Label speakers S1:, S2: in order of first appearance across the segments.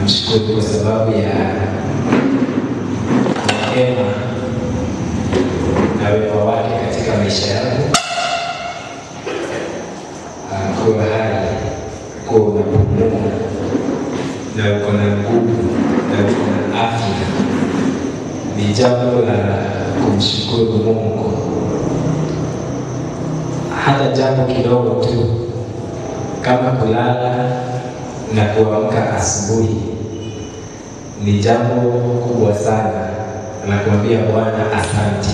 S1: namshukuru kwa sababu ya neema na wema wake katika maisha yangu, Ah, kuwa hai, kuwa unapumua na uko na nguvu na uko na afya ni jambo la kumshukuru Mungu. Hata jambo kidogo tu kama kulala na kuamka asubuhi ni jambo kubwa sana la kumwambia Bwana asante,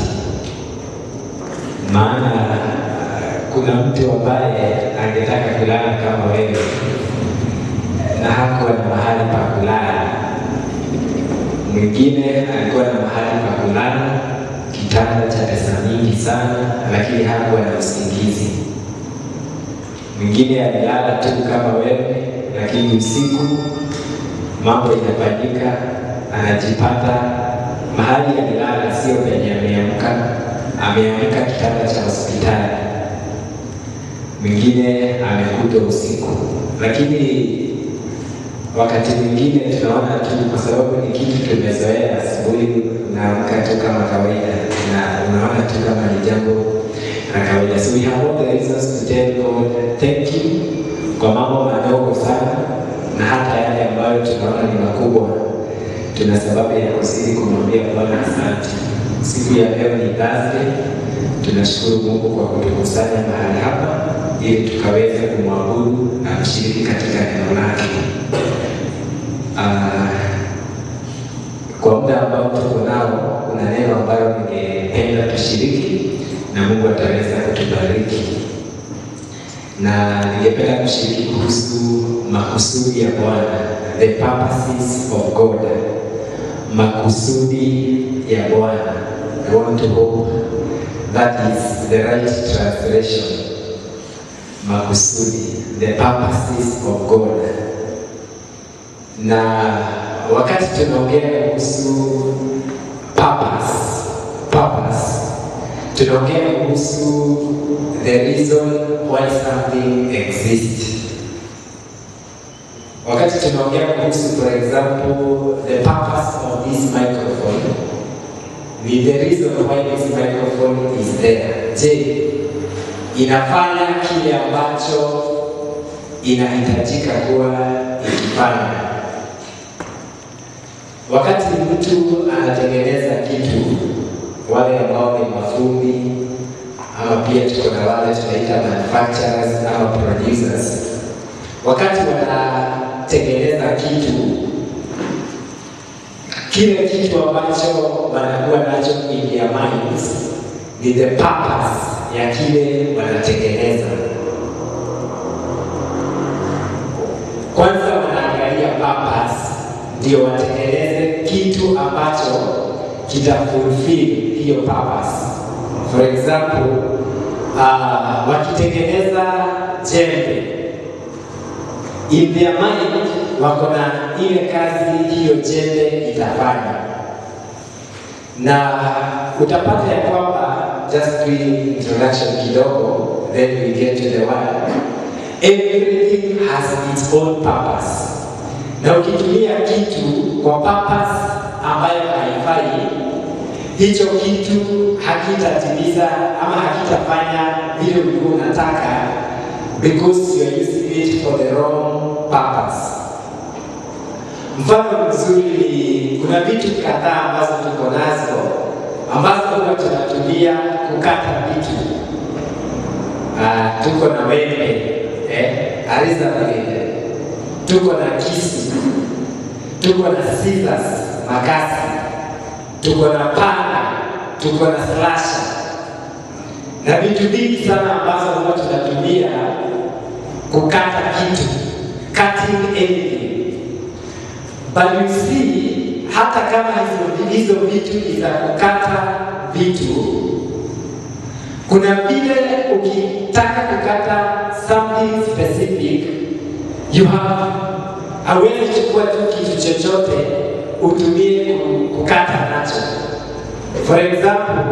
S1: maana kuna mtu ambaye angetaka kulala kama wewe na hakuwa na mahali pa kulala. Mwingine alikuwa na mahali pa kulala, kitanda cha pesa nyingi sana, lakini hakuwa na usingizi. Mwingine alilala tu kama wewe, lakini usiku mambo inafanyika, anajipata mahali alilala sio penye ameamka, ameamka kitanda cha hospitali. Mwingine amekuta usiku, lakini wakati mwingine tunaona tu kwa sababu ni kitu tumezoea, asubuhi unaamka tu kama kawaida na unaona tu kama ni jambo la kawaida. So we have all the reasons to tell God thank you kwa mambo madogo sana na hata yale ambayo tunaona ni makubwa, tuna sababu ya kuzidi kumwambia Bwana asante. Siku ya leo ni Thursday, tunashukuru Mungu kwa kutukusanya mahali hapa ili tukaweze kumwabudu na kushiriki katika neno lake. Ah, kwa muda ambao tuko nao, kuna neno ambalo ningependa tushiriki na Mungu ataweza kutubariki, na ningependa kushiriki kuhusu makusudi ya Bwana, the purposes of God, makusudi ya Bwana. I want to hope that is the right translation. Makusudi, the purposes of God na wakati tunaongea kuhusu purpose, purpose tunaongea kuhusu the reason why something exists. Wakati tunaongea kuhusu for example the purpose of this microphone, ni the reason why this microphone is there. Je, inafanya kile ambacho inahitajika kuwa ikifanya? Wakati mtu anatengeneza kitu, wale ambao ni mafundi ama pia tuko na wale tunaita manufacturers ama producers, wakati wanatengeneza kitu, kile kitu ambacho wanakuwa nacho in their minds ni the purpose ya kile wanatengeneza. Kwanza wanaangalia purpose ndio watengeneze kitu ambacho kita fulfill hiyo purpose. For example, uh, wakitengeneza jembe in their mind wako na ile kazi hiyo jembe itafanya, na utapata ya kwamba just doing introduction kidogo, then we get to the word. Everything has its own purpose na ukitumia kitu kwa purpose ambayo haifai, hicho kitu hakitatimiza ama hakitafanya vile ulikuwa unataka, because you are using it for the wrong purpose. Mfano mzuri ni kuna vitu kadhaa ambazo tuko nazo ambazo huwa tunatumia kukata vitu. Uh, tuko na wembe eh, aliza vile tuko na kisu, tuko na scissors, makasi, tuko na panga, tuko na slasher na vitu vingi sana ambazo huwa tunatumia kukata kitu, cutting anything. But you see, hata kama hizo, hizo vitu ni za kukata vitu, kuna vile ukitaka kukata something specific you have hawezi chukua tu kitu chochote utumie kukata nacho. For example,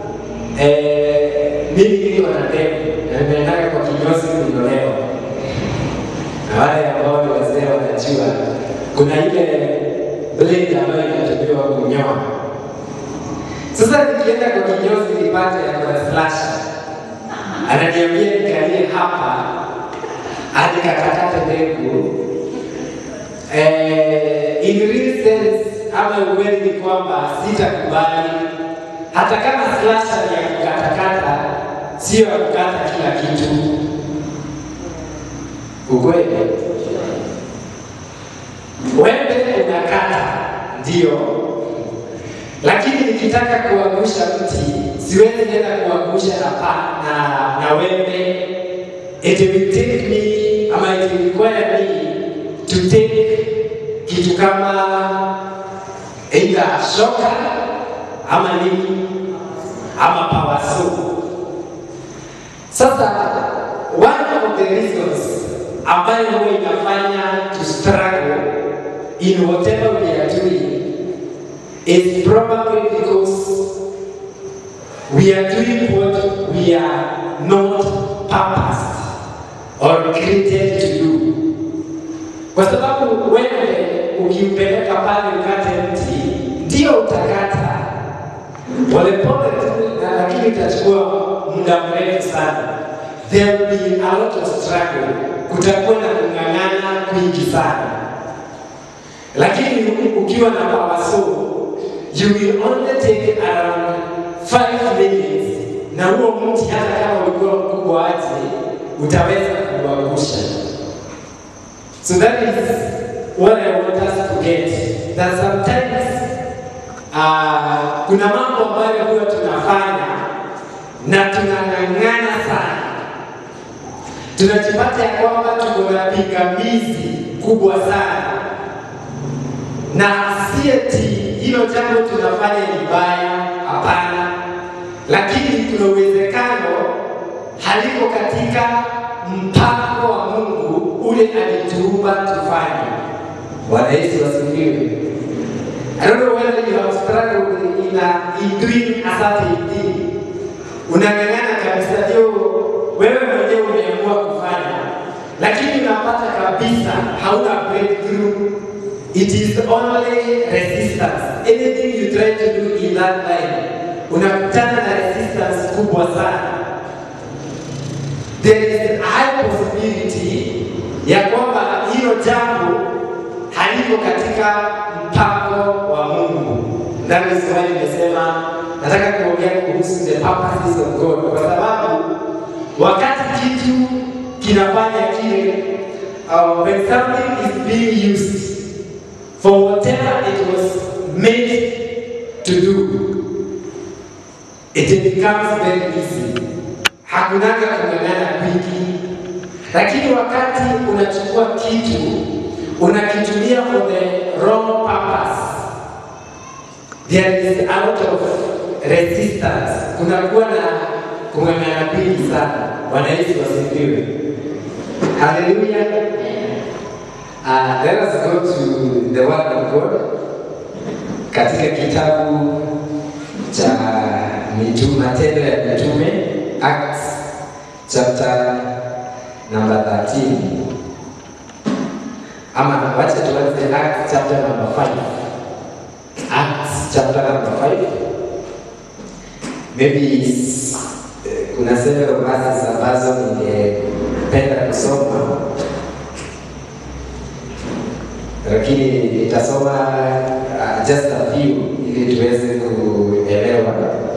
S1: eh, mimi niko na ndevu na nimeendaka kwa kinyozi kunyolewa, na wale ambao ni wazee wanajua kuna ile blade ambayo inatumiwa kunyoa. Sasa nikienda kwa kinyozi nipate kuna slasher, ananiambia nikalie hapa hadi katakate mbegu. Eh, in real sense ama ukweli ni kwamba sitakubali, hata kama slasher ni ya kukatakata, sio ya kukata kila kitu. Ukweli wembe unakata ndio, lakini nikitaka kuangusha mti siwezi nenda kuangusha na pa, na, na wembe. It will take me ama it will require me to take kitu kama either shoka ama nini ama power saw. Sasa one of the reasons ambayo huwa inafanya to struggle in whatever we are doing is probably because we are doing what we are not purposed or created to do. Kwa sababu wewe ukimpeleka pale ukate mti, ndio utakata polepole tu, na lakini itachukua muda mrefu sana. There will be a lot of struggle, kutakuwa na kung'ang'ana kwingi sana lakini ukiwa na power saw you will only take around 5 minutes, na huo mti hata kama ulikuwa mkubwa aje utaweza kuangusha. So that is what I want us to get that sometimes uh, kuna mambo ambayo huwa tunafanya na tunang'ang'ana sana, tunajipata ya kwamba tuko na pingamizi kubwa sana na si eti hilo jambo tunafanya ni baya, hapana, lakini kuna uwezekano haliko katika mpango wa Mungu ule alituumba tufanye. Bwana Yesu asifiwe. I don't know whether you have struggled in, a, in doing a certain thing. Unang'ang'ana kabisa, ndio wewe mwenyewe umeamua kufanya, lakini unapata kabisa hauna breakthrough It is only resistance. Anything you try to do in that line, unakutana na resistance kubwa sana. There is a high possibility ya kwamba hilo jambo haliko katika mpango wa Mungu. That is why nimesema nataka kuongea kuhusu the purposes of God, kwa sababu wakati kitu kinafanya kile, uh, when something is being used for whatever it was made to do, it becomes very easy. Hakunaga kung'ang'ana kwingi, lakini wakati unachukua kitu unakitumia for the wrong purpose, there is a lot of resistance, kunakuwa na kung'ang'ana kwingi sana. Bwana Yesu asifiwe, haleluya. Uh, let us go to the word of God katika kitabu cha mitume, Matendo ya Mitume, Acts chapter number 13, ama wacha tuanze Acts chapter number 5. Acts chapter number 5 maybe uh, kuna several verses ambazo ningependa kusoma lakini nitasoma uh, just a few ili tuweze kuelewa.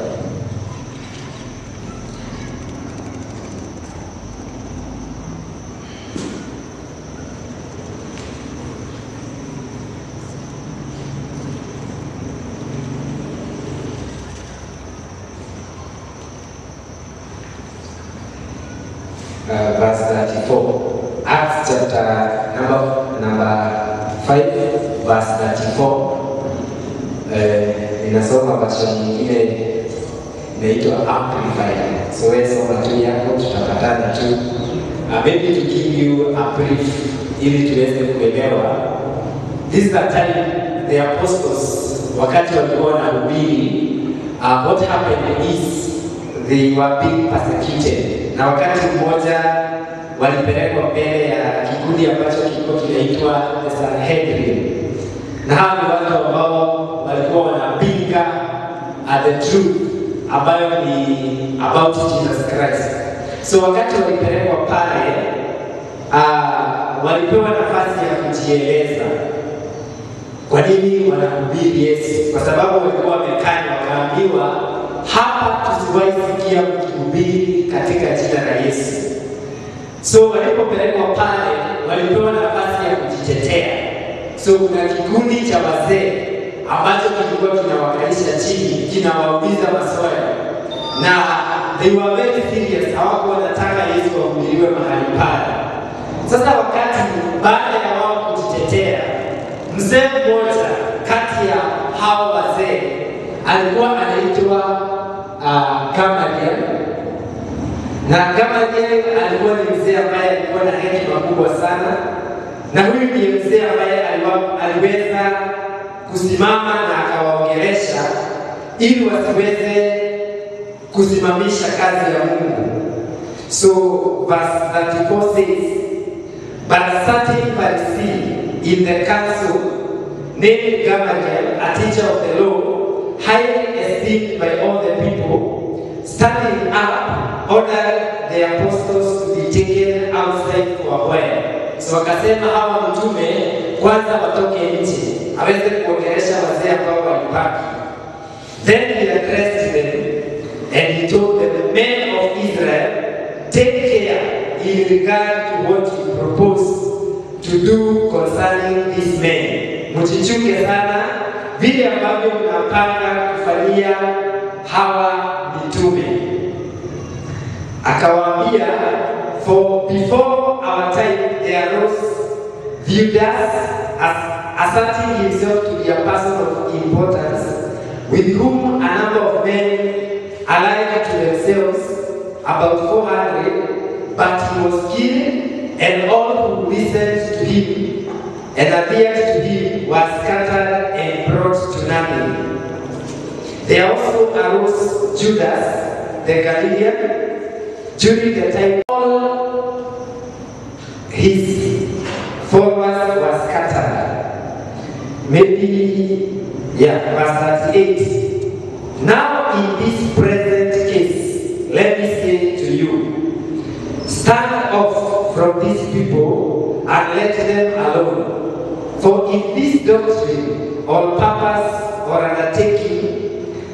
S1: Uh, verse 34 Acts chapter number number 5 verse 34 eh, inasoma version nyingine inaitwa amplified. So wewe soma tu yako, tutapatana tu. Uh, maybe to give you a brief ili tuweze kuelewa. This is the time the apostles wakati walikuwa wanahubiri, uh, what happened is they were being persecuted, na wakati mmoja walipelekwa mbele ya kikundi ambacho kilikuwa kinaitwa the Sanhedrin na hawa ni watu ambao walikuwa wanapinga uh, the truth ambayo ni about Jesus Christ. So wakati walipelekwa pale uh, walipewa nafasi ya kujieleza kwa nini wanahubiri Yesu, kwa sababu walikuwa wamekanya, wakaambiwa hapa tusiwahi sikia mkihubiri katika jina la Yesu. So walipopelekwa pale, walipewa nafasi ya kujitetea. So kuna kikundi cha wazee ambacho kilikuwa kinawakalisha chini, kinawauliza maswali na they were very serious, hawakuwa wanataka Yesu ahubiriwe mahali pale. Sasa wakati baada ya wao kujitetea, mzee mmoja kati ya hao wazee alikuwa anaitwa uh, Gamaliel na Gamaliel alikuwa ni mzee ambaye alikuwa na hekima kubwa sana, na huyu ndiye mzee ambaye aliwa- aliweza kusimama na akawaongelesha ili wasiweze kusimamisha kazi ya Mungu. So verse 34 says, But a certain Pharisee in the council named Gamaliel, a teacher of the law, highly esteemed by all the people, standing up, ordered the apostles to be taken outside for a while. So wakasema hawa mtume kwanza watoke nje, aweze kuongelesha wazee ambao walibaki. Then he addressed them and he told them, Men of Israel, take care in regard to what you propose to do concerning these men. Mchichuke sana vile ambavyo mnapanga kufanyia hawa mitume. Akawaambia, for before our time there arose Judas as asserting himself to be a person of importance, with whom a number of men allied to themselves, about 400, but he was killed, and all who listened to him and adhered to him were scattered and brought to nothing. There also arose Judas the Galilean during the time all his followers were scattered. Maybe, yeah, verse 38. Now in this present case, let me say to you, stand off from these people and let them alone. For if this doctrine or purpose or undertaking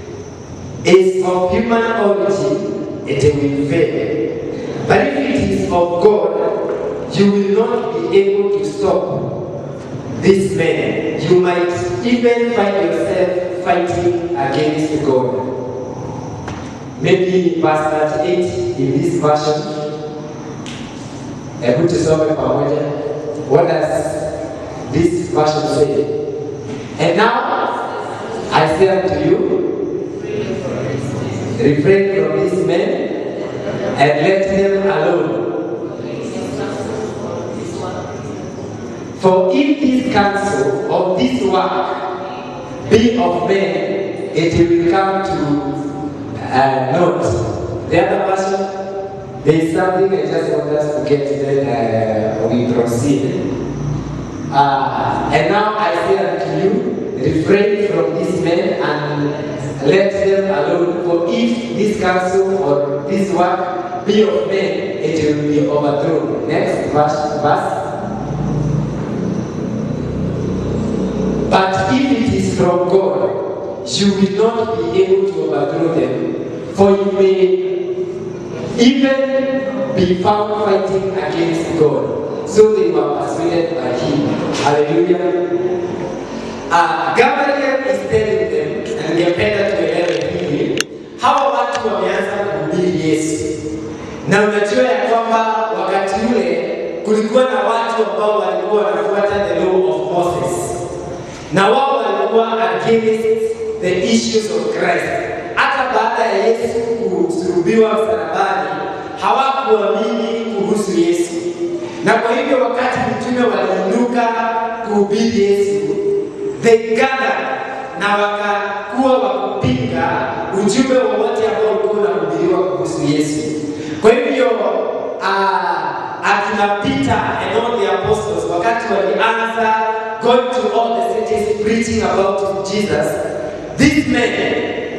S1: is of human origin, it will fail. But if it is of God, you will not be able to stop this man. You might even find yourself fighting against God. Maybe verse 38 in this version. Hebu tusome pamoja. What does this version say? And now I say unto you, refrain from these men and let them alone. For if this counsel of this work be of men, it will come to uh, naught. The other version, there is something I just want us to get, then uh, we proceed. Uh, and now I say unto you, refrain from these men and let them alone. For if this counsel or this work be of men, it will be overthrown. Next verse. verse. But if it is from God, you will not be able to overthrow them. For you may even be found fighting against God. So they were persuaded by him. Hallelujah. Uh, Gamaliel is telling them, na ningependa tuelewe hili, hawa watu wameanza kuhubiri Yesu, na unajua ya kwamba wakati ule kulikuwa na watu ambao walikuwa wanafuata the law of Moses, na wao walikuwa against the issues of Christ. Hata baada ya Yesu kusulubiwa msalabani, hawakuamini kuhusu Yesu, na kwa hivyo wakati mitume waliinuka kuhubiri Yesu, they gathered na wakakuwa wakupinga ujumbe wowote ambao ulikuwa unahubiriwa kuhusu Yesu. Kwa hivyo uh, akina Peter and all the apostles wakati walianza
S2: going to all the cities preaching about Jesus, these men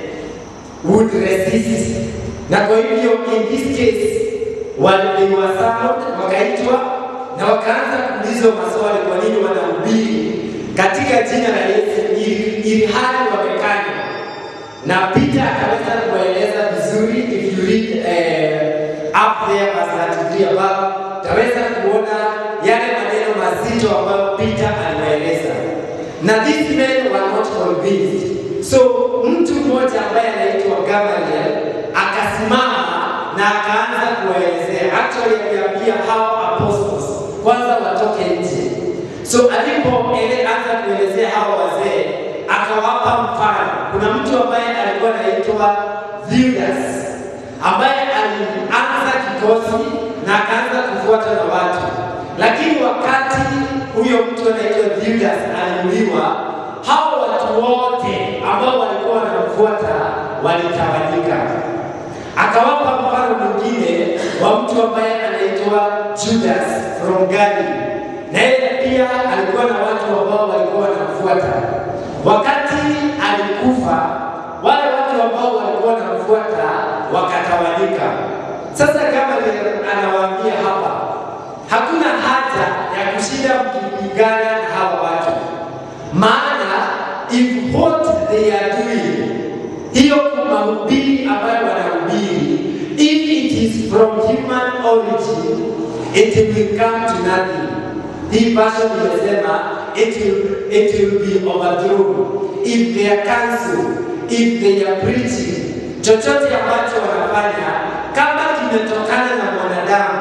S2: would resist. Na kwa hivyo in this case waliwa summoned, wakaitwa na wakaanza kuulizwa maswali, kwa nini wanahubiri katika jina la Yesu ili ili hali wamekanywa. Na Peter akaweza kuwaeleza vizuri, if you read eh, up there verse 33 above, taweza kuona yale maneno mazito ambayo Peter aliwaeleza, na these men were not convinced. So mtu mmoja ambaye anaitwa Gamaliel akasimama na akaanza kuwaelezea, actually aliambia hao apostles kwanza watoke nje. So alipoanza kuelezea hao wazee, akawapa mfano. Kuna mtu ambaye alikuwa anaitwa Judas ambaye alianza kikosi na akaanza kufuata na watu, lakini wakati huyo mtu anaitwa Judas aliuliwa, hao watu wote ambao walikuwa wanamfuata walitawanyika. Akawapa mfano mwingine wa mtu ambaye anaitwa Judas from Galilee, na yeye pia alikuwa na watu ambao walikuwa wanamfuata. Wakati alikufa, wale watu ambao walikuwa wanamfuata wakatawanyika. Sasa kama anawaambia hapa, hakuna haja ya kushinda mkipigana na hawa watu, maana if what they are doing hiyo mahubiri ambayo wanahubiri, if it is from human origin, it will come to nothing. Hii version imesema it will, it will be overthrown if they are cancelled, if they are preaching. Chochote ambacho wanafanya kama kimetokana na mwanadamu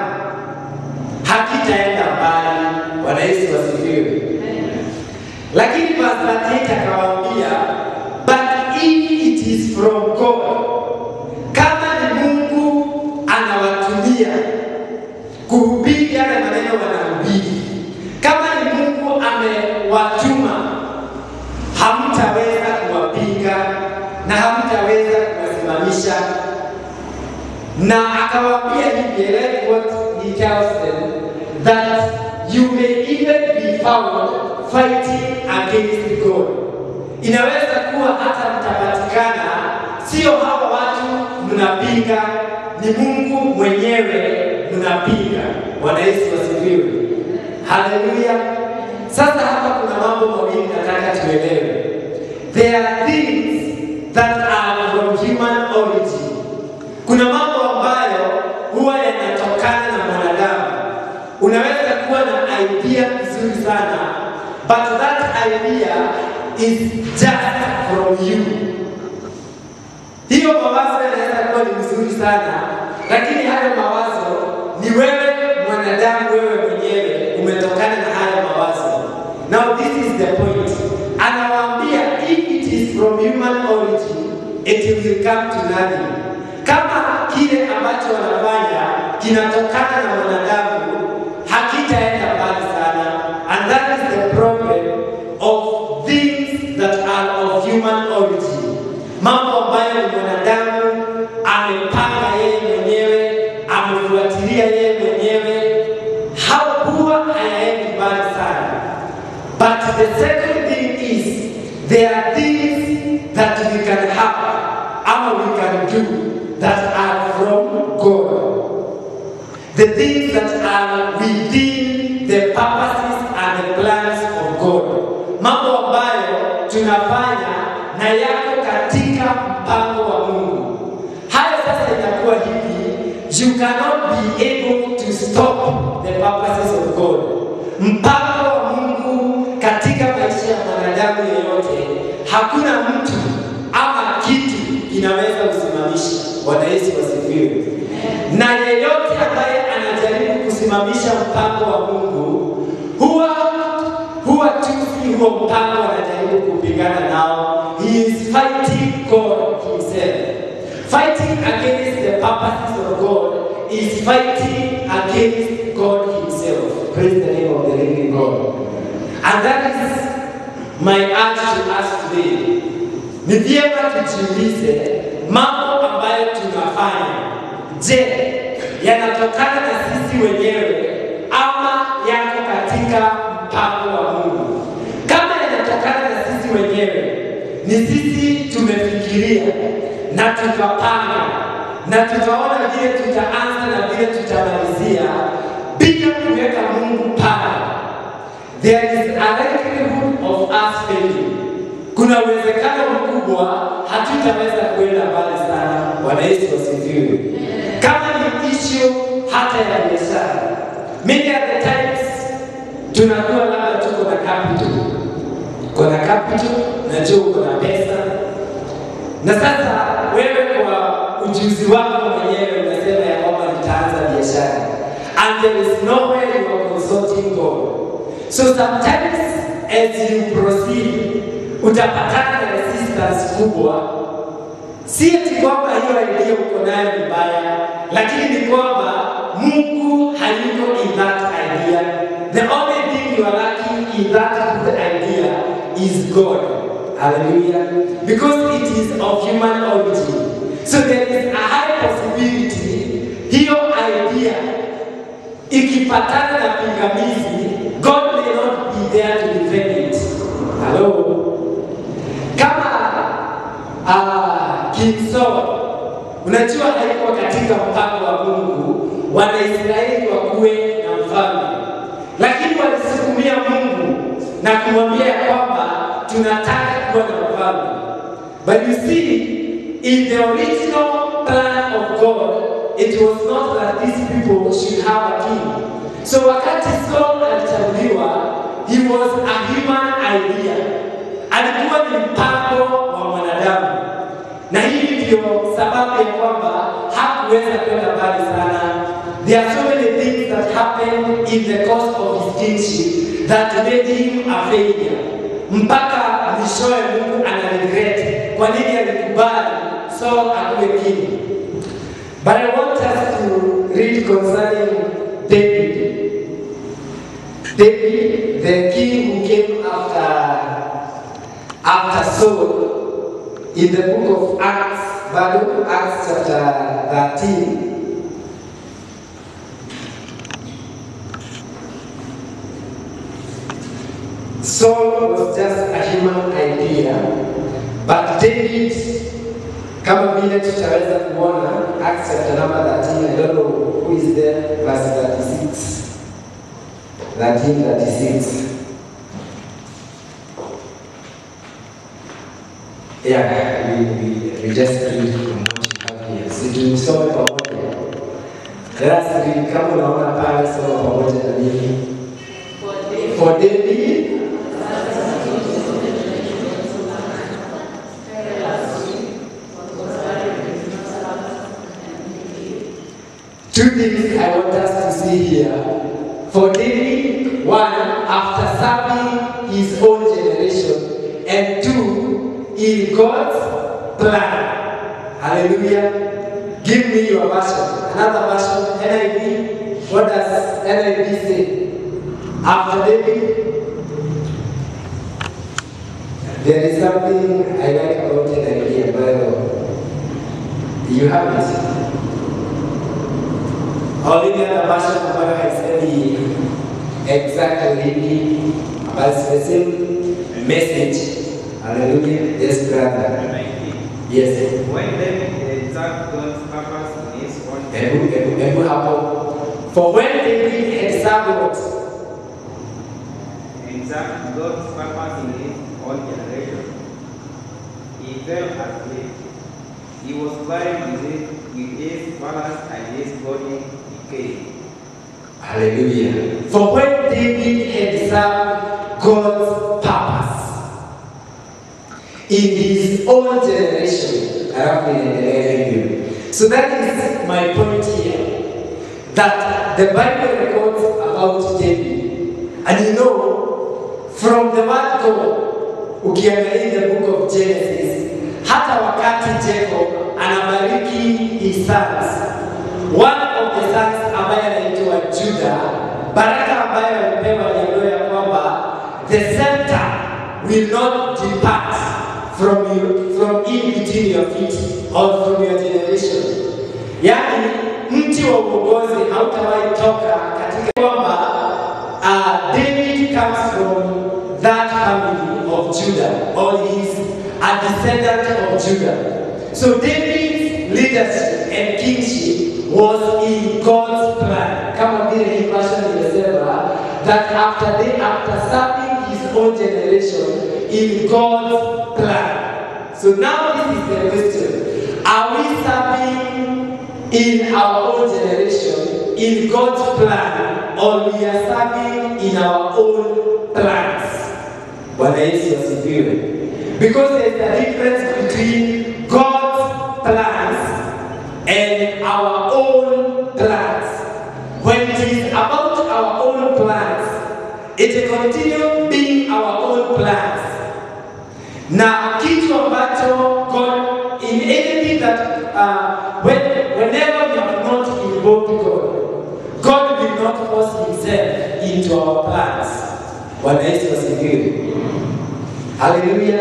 S2: hakitaenda mbali. Bwana Yesu wasifiwe. Lakini verse 38 akawaambia, but if it is from God, kama ni Mungu anawatumia kuhubiri yale maneno wanahubiri, kama ni Mungu amewatuma, hamtaweza kuwapinga na hamtaweza kuwasimamisha. Na akawaambia hivi, let what he tells them that you may even be found fighting against God. Inaweza kuwa hata mtapatikana, sio hawa watu mnapinga, ni Mungu mwenyewe mnapinga. Bwana Yesu asifiwe, haleluya. Sasa hapa kuna mambo mawili nataka tuelewe. There are things that are from human origin. Kuna mambo ambayo huwa yanatokana na mwanadamu. Unaweza kuwa na idea nzuri sana, but that idea is just from you. Hiyo mawazo yanaweza kuwa ni mzuri sana, lakini hayo mawazo ni wewe mwanadamu, wewe mwenyewe umetokana na hayo mawazo. Now this is the point. Anawaambia if it is from human origin, it will come to nothing. Kama kile ambacho wanafanya kinatokana na mwanadamu, hakitaenda mbali sana. And that is the problem of things that are of human origin. Mambo ambayo ni mwanadamu amepanga yeye mwenyewe, amefuatilia yeye mwenyewe, hakuwa hayaendi mbali sana. But the second thing is there are things that we can have ama we can do that are from God. The things that are within the purposes and the plans of God. Mambo ambayo tunafanya na yako katika mpango wa Mungu. Hayo sasa inakuwa hivi, you cannot be able to stop the purposes of God. Mpango wa Mungu katika maisha ya mwanadamu yeyote, hakuna mtu ama kitu kinaweza kusimamisha. Bwana Yesu wasifiwe. Na yeyote ambaye anajaribu kusimamisha mpango wa Mungu huwa huwa tu si huo mpango anajaribu kupigana nao. He is fighting God himself. Fighting against the purposes of God is fighting against God himself. Praise the name of the living God. And that is my urge to us today. Ni vyema tujiulize mambo ambayo tunafanya, je, yanatokana na sisi wenyewe ama yako katika mpango wa Mungu? sisi wenyewe, ni sisi tumefikiria na tukapanga na tukaona vile tutaanza na vile tutamalizia bila kuweka Mungu pale. There is a likelihood of us failing. Kuna uwezekano mkubwa hatutaweza kuenda mbali sana. Bwana Yesu asifiwe. Kama ni issue hata ya biashara, many of the times tunakuwa labda tuko na capital, uko na capital na jua uko na pesa, na sasa wewe kwa ujuzi wako mwenyewe unasema ya kwamba nitaanza biashara and there is nowhere you are consulting God. So sometimes as you proceed utapatana na resistance kubwa. Si eti kwamba hiyo idea uko nayo ni mbaya, lakini ni kwamba Mungu hayuko in that idea. The only thing you are lacking in that good idea is God. Hallelujah. Because it is of human origin. So there is a high possibility hiyo idea ikipatana na pingamizi, God may not be there to defend it. Hello. Kama uh, King Saul, unajua haikuwa katika mpango wa Mungu Wanaisraeli wakuwe na mfalme, lakini walisukumia Mungu na kumwambia ya kwamba tunataka kuwa na mfalme. But you see, in the original plan of God, it was not that these people should have a king. So wakati Saul alichaguliwa, he was a human idea. Alikuwa ni mpango wa mwanadamu, na hii ndio sababu ya kwamba hakuweza kwenda mbali sana. There are so many things that happened in the course of his kingship that made him a failure, mpaka mwishowe Mungu ana regret kwa nini alikubali Saul akuwe king. But I want us to read concerning David. David, the king who came after after Saul, in the book of Acts, Bible, Acts chapter 13. Saul was just a human idea, but David kama vile tutaweza kuona Acts chapter number 13, I don't know who is there, verse 36. 13, 36. Yeah, we, we, we just read from what you have here. Si tusome pamoja. Let us read kama unaona pale, soma pamoja na mimi. For David Two things I want us to see here. For David, one, after serving his own generation, and two, in God's plan. Hallelujah. Give me your version. Another version, NIV. What does NIV say? After David, there is something I like about NIV. Bible. You have it. Only the other version ambayo haisemi exactly hivi, but it's the same message. Hallelujah. Yes, brother. Yes.
S3: When David exact God's purpose in his own
S2: Hebu hebu hebu hapo. For when David had served what?
S3: exact God's purpose in his own generation, he fell asleep. He was buried with his, with his palace and his body decayed.
S2: Hallelujah. For when David had served God's purpose in his own generation, alafu inaendelea hivyo. So that is my point here, that the Bible records about David. And you know, from the word go, ukiangalia the book of Genesis, hata wakati Jacob anabariki his sons, one of the sons ambaye anaitwa Juda, baraka ambayo alipewa aliambiwa ya kwamba the scepter will not depart from you, from in between your feet or from your generation. Yaani mti wa uongozi hautawahi toka katika kwamba uh, David comes from that family of Judah, or he's a descendant of Judah. So David's leadership and kingship was in God's plan. Kama vile hii version imesema that after they after serving his own generation in God's plan. So now this is the question. Are we serving in our own generation in God's plan or we are serving in our own plans? Bwana Yesu asifiwe. Because there's a difference between God's plans and our own plans. When it is about our own plans, it will continue being our own plans. Na kitu ambacho God in anything that uh, when, whenever we have not involved God, God will not force himself into our plans. Bwana Yesu asifiwe. Haleluya.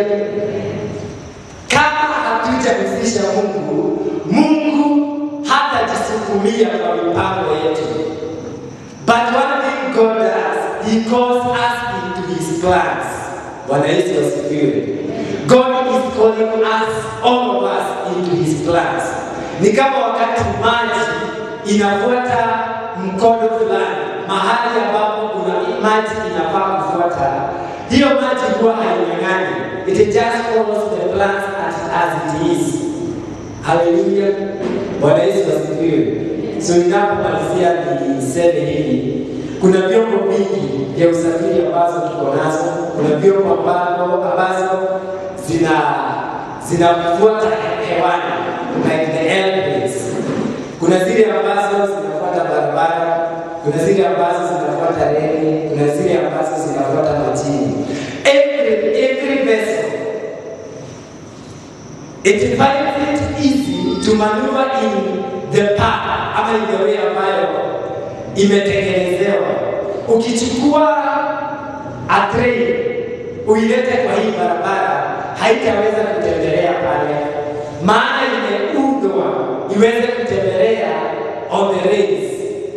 S2: Kama hatujamhusisha Mungu, Mungu hatajisukumia kwa mipango yetu. But one thing God does, He calls us into His plans. Bwana Yesu asifiwe. God is calling us, all of us, into His plans. Ni kama wakati maji inafuata mkondo fulani, mahali ambapo kuna maji inafaa kufuata, hiyo maji huwa hainyang'ani. It just follows the plans as, as it is. Haleluya. Bwana Yesu asifiwe. So ninapomalizia niseme hivi, kuna vyombo vingi vya usafiri ambazo tuko nazo. Kuna vyombo ambavyo ambazo zina zinafuata hewani like the airplanes. Kuna zile ambazo zinafuata barabara, kuna zile ambazo zinafuata reli, kuna zile ambazo zinafuata majini. Every every vessel it finds it easy to maneuver in the path ama in the way ambayo imetengenezewa. Ukichukua a train uilete kwa hii barabara, haitaweza kutembelea pale, maana imeundwa iweze kutembelea on the rails.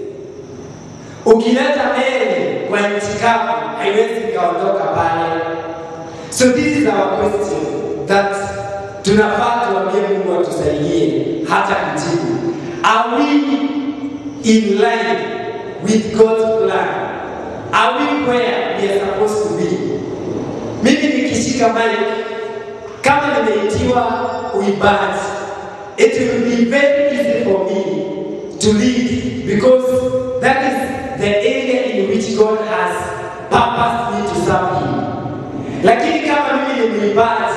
S2: Ukileta meli kwa nchi kavu, haiwezi ikaondoka pale. So this is our question that tunafaa tuambie Mungu atusaidie hata kujibu. Are we in line with God's plan? Are we where we are supposed to be? Mimi nikishika mic kama nimeitiwa uimbaji, it will be very easy for me to lead because that is the area in which God has purposed me to serve Him. Lakini kama mimi ni mwimbaji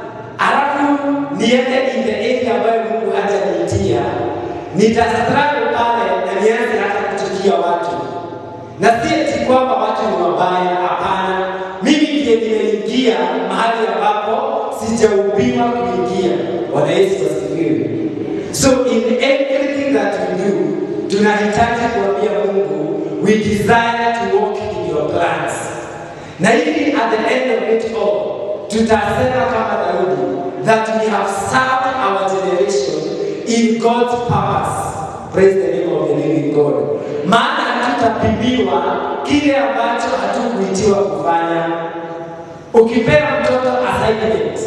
S2: alafu niende in the area ambayo Mungu hajaniitia, nitastruggle pale na nianze hata kuchukia watu, na si eti kwamba watu ni wabaya, hapana. Mimi ndiye nimeingia mahali ambapo sijaumbiwa kuingia. Bwana Yesu asifiwe. So in everything that we do, tunahitaji kuambia Mungu, we desire to walk in your plans. Na hivi at the end of it all, tutasema kama Daudi that we have served our generation in God's purpose. Praise the name of the living God. Maana hatutapimiwa kile ambacho hatukuitiwa kufanya. Ukipewa mtoto assignment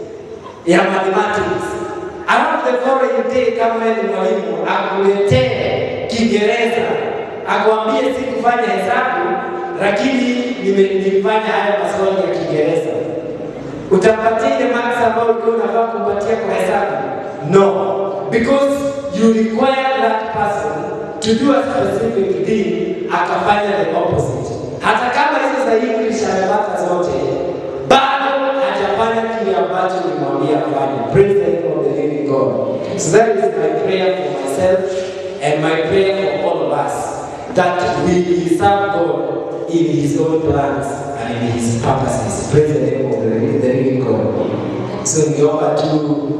S2: ya mathematics, alafu the following day kama wewe ni mwalimu akuletee Kiingereza, akwambie sikufanya hesabu, lakini nime- nilifanya haya maswali ya Kiingereza utampatia ile marks ambayo ulikuwa unafaa kumpatia kwa hesabu? No, because you require that person to do a specific thing, akafanya the opposite. Hata kama hizo za English amepata zote, bado hajafanya kile ambacho nilimwambia afanye. Praise the name of the living God. So that is my prayer for myself and my prayer for all of us that we will serve God in His own plans and in His purposes. Praise the name of the, the living God. So ningeomba tu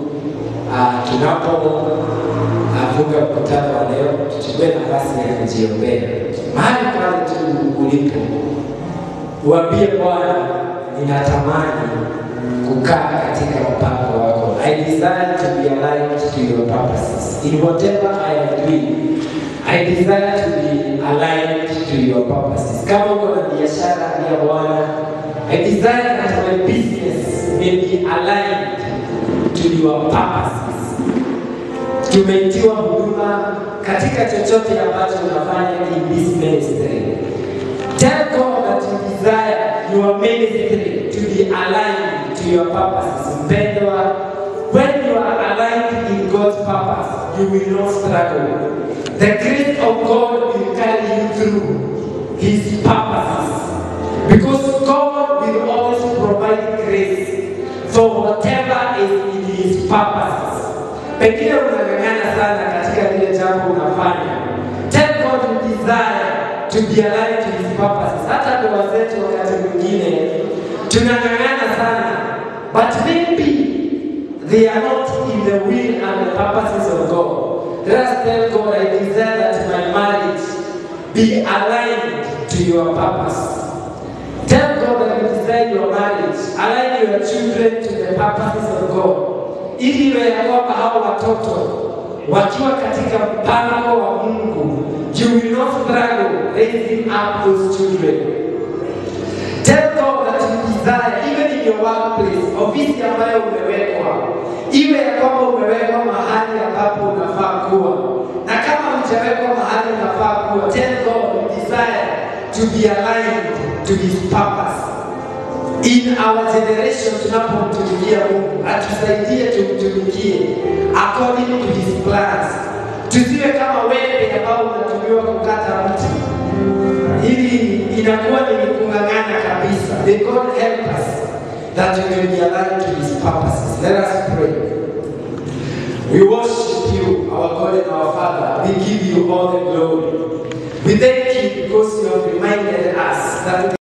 S2: uh, tunapofunga mkutano wa leo tuchukue nafasi ya kujiombea mahali pale tu ulipo, uambie Bwana, ninatamani kukaa katika mpango wako. I desire to be aligned to your purposes in whatever I am doing. I desire to be aligned to your purposes. Kama uko na biashara ya Bwana, I I desire that my business may be aligned to your purposes. Tumeitiwa huduma katika chochote ambacho unafanya in this ministry. Tell God that you desire your ministry to be aligned to your purposes. Mpendwa, when you are aligned in God's purpose, you will not struggle. The grace of God will carry you through His purposes. Because God will always provide grace for whatever is in His purposes. Pengine unang'ang'ana sana katika lile jambo unafanya. Tell God you desire to be aligned to His purposes. Hata ndoa zetu wakati mwingine tunang'ang'ana sana, but maybe they are not in the will and the purposes of God. Let us tell God, I desire that my marriage be aligned to your purpose. Tell God that you desire your marriage, align your children to the purposes of God, ili iwe ya kwamba hao watoto wakiwa katika mpango wa Mungu, you will not struggle raising up those children. Tell God that you desire, even in your workplace, ofisi ambayo umewekwa, iwe ya kwamba umewekwa mahali ambapo unafaa kuwa, na kama hujawekwa mahali unafaa kuwa, tell God you desire to be aligned to His purpose. In our generation tunapomtumikia Mungu, atusaidie tumtumikie according to His plans. Tusiwe kama wembe ambao unatumiwa kukata mti ili inakuwa ni kung'ang'ana kabisa. May God help us that we may be aligned to His purposes. Let us pray. We worship you, our God and our Father. We give you all the glory. We thank you because you have reminded us that